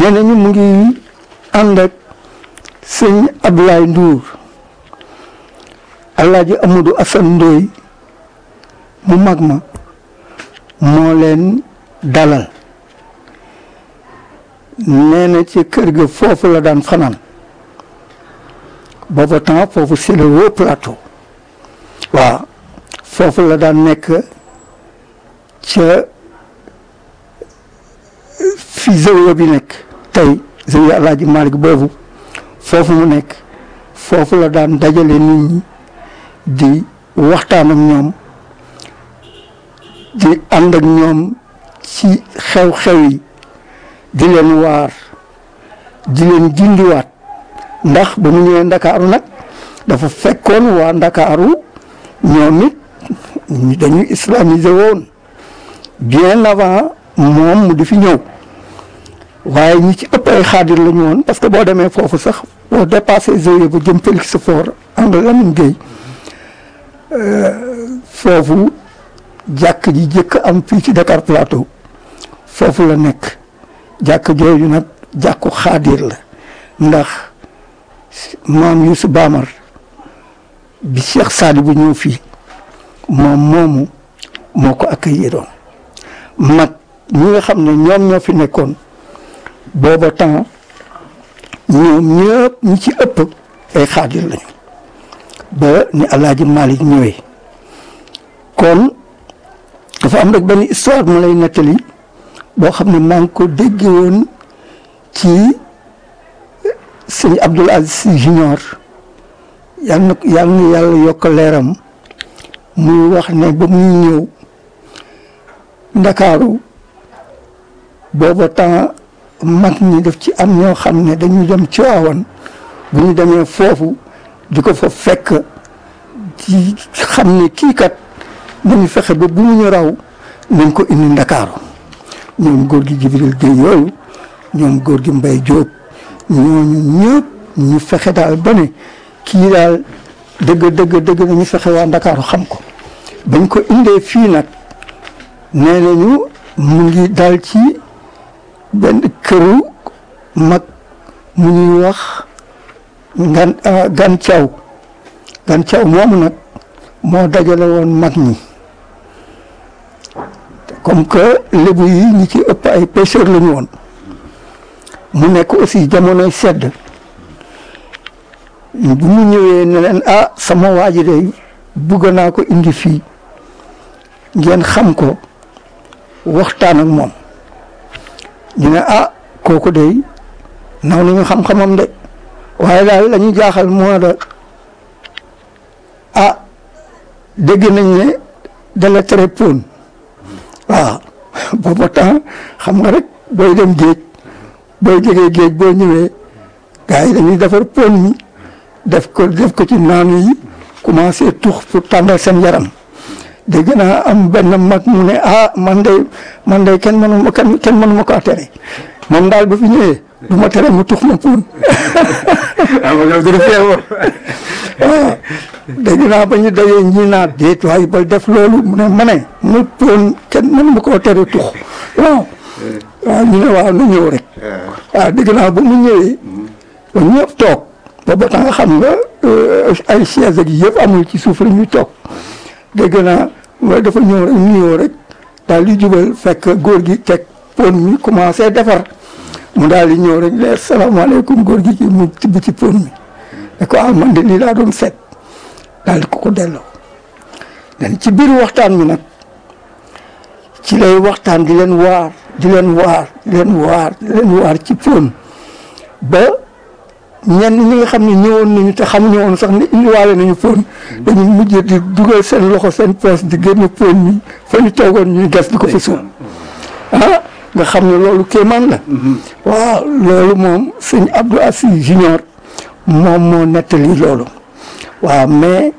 nee nañu mu ngi ànd ak sëñ Abdoulaye Ndour Alaaji Amadou Assane Ndoye mu mag ma moo leen dalal nee na ci kër ga foofu la daan fanaan booba temps foofu c'est le haut plateau waaw foofu la daan nekk ca fi zawiya bi nekk tey zawiya Alaaji Malick boobu foofu mu nekk foofu la daan dajale nit ñi di waxtaan ak ñoom di ànd ak ñoom ci xew-xew yi di leen waar di leen gindiwaat ndax ba mu ñëwee ndakaaru nag dafa fekkoon waa ndakaaru ñoom it dañu islamisé woon bien avant moom mu di fi ñëw waaye ñi ci ëpp ay xaadir la ñu woon parce que boo demee foofu sax boo dépassé zawiya ba jëm Félix Faure angle Lamine Gueye foofu jàkk ji jëkk am fii ci Dakar Plateau foofu la nekk jàkk jooju nag jàkku xaadir la ndax maam Youssou Bamar bi Cheikh Saadi bu ñëw fii moom moomu moo ko accueilliroon mag ñi nga xam ne ñoom ñoo fi nekkoon booba temps ñoom ñëpp ñi ci ëpp ay xaadir lañu ba ni Alaaji Malick ñëwee kon dafa am rek benn histoire ma lay nettali boo xam ne maa ngi ko dégg woon ci sëñ Abdoul Aziz Sy Junior yal na yal na yàlla yokk leeram muy wax ne ba muy ñëw ndakaaru booba temps mag ñi def ci am ñoo xam ne dañuy dem Tiwaawan bu ñu demee foofu di ko fa fekk ci xam ne kii kat nañu fexe ba bu mu ñu raw nañ ko indi ndakaaru ñoom góor gi Jibril Gueye yooyu ñoom góor gi Mbay Jóob ñooñu ñëpp ñu fexe daal ba ne kii daal dëgg dëgg dëgg nañu fexe waa ndakaaru xam ko bañ ko indee fii nag nee nañu mu ngi dal ci benn këru mag mu ñuy wax ngan gan caw gan caw moomu nag moo dajale woon mag ñi comme que lébu yi ñi ci ëpp ay pêcheur la ñu woon mu nekk aussi jamonoy sedd bu mu ñëwee ne leen ah sama waa ji de bugg naa ko indi fii ngeen xam ko waxtaan ak moom ñu ne ah kooku de naw nañu xam-xamam de waaye daal la ñu jaaxal moo da ah dégg nañ ne dala tere pon waaw booba temps xam nga rek booy dem géej booy jógee géej boo ñëwee gars yi dañuy defar pon mi def ko def ko ci naanu yi commencé tux pour tàngal seen yaram dégg naa am benn mag mu ne ah man de man de kenn mënu ma kenn kenn mënu ma kaa tere moom daal ba fi ñëwee du ma tere mu tux ma pon ah ma gën a feebar. waaw dégg naa ba ñu dajee ñi naa déet waaye ba def loolu mu ne ma ne mu pon kenn mënu ma koo tere tux waaw waaw ñu ne waaw na ñëw rek waaw dégg naa ba mu ñëwee ba ñëpp toog ba ba nga xam nga ay chaise ak yëpp amul ci suuf la ñuy toog dégg naa mooy dafa ñëw rek nuyoo rek daal di jubal fekk góor gi teg pon mi commencé defar mu daal di ñëw rek ne salaamaaleykum góor gi mu tibb ci pon mi ne ko ah man de lii laa doon seet daal di ko ko delloo dan ci biir waxtaan mi nag ci lay waxtaan di leen waar di leen waar di leen waar di leen waar ci pon ba ñenn ñi nga xam ne ñëwoon nañu te xamuñu woon sax ne indiwaale nañu pon dañu mujj di dugal seen loxo seen poos di génne pon mi fa ñu toogoon ñuy gas di ko fa suul ah nga xam ne loolu kéemaan la waaw loolu moom sëñ Abdou Aziz Junior moom moo nettali loolu waaw mais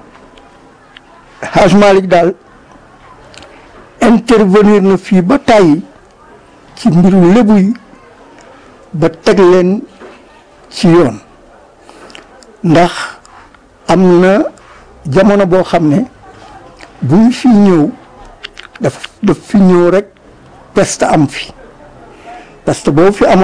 Haj Malick daal intervenir na fii ba tàyyi ci mbiru lébu yi ba teg leen ci yoon ndax am na jamono boo xam ne bu ñu fi ñëw daf daf fi ñëw rek peste am fi peste boobu fi amoon